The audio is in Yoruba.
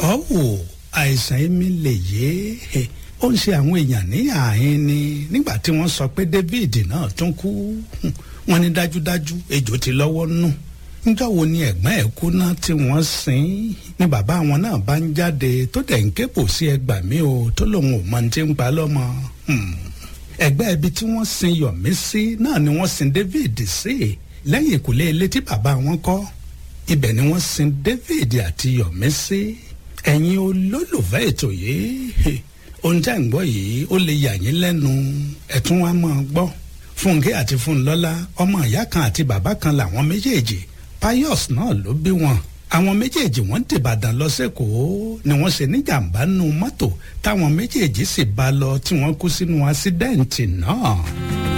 ọ̀wọ̀ àìsàn èmi lè yé ó ń ṣe àwọn èèyàn ní ààyè ni nígbà tí wọ́n sọ pé David náà tún kú wọ́n ní dájúdájú ejò ti lọ́wọ́ nù níjọ́ wo ni ẹ̀gbọ́n ẹ̀ kú náà tí wọ́n sin ni bàbá wọn náà bá ń jáde tó dẹ̀ ń ké pò sí ẹgbà mi o tó lòun ò mọ ti ń pa lọ́mọ ẹgbẹ́ ibi tí wọ́n sin Yọ̀mí sí náà ni wọ́n sin David sí lẹ́yìn ìkùlé ilé tí bàbá wọn kọ́ ibẹ̀ ni wọ́n sin David àti Yọ̀mí sí ẹ̀yin olólùfẹ́ ètò yìí ohun tẹ́ ń gbọ́ yìí ó lè yà yín lẹ́nu ẹ̀tún wa máa gbọ́ Fúnkẹ́ àti Fúnlọ́lá ọmọ ìyá kan àti bàbá kan làwọn méjèèjì Pius náà ló bí wọn àwọn méjèèjì wọ́n dìbàdàn lọ sẹ́kọ̀ọ́ ni wọ́n ṣe níjàmbá nù mọ́tò táwọn méjèèjì sì bá lọ tí wọ́n kú sínú àṣídẹ́ǹtì náà.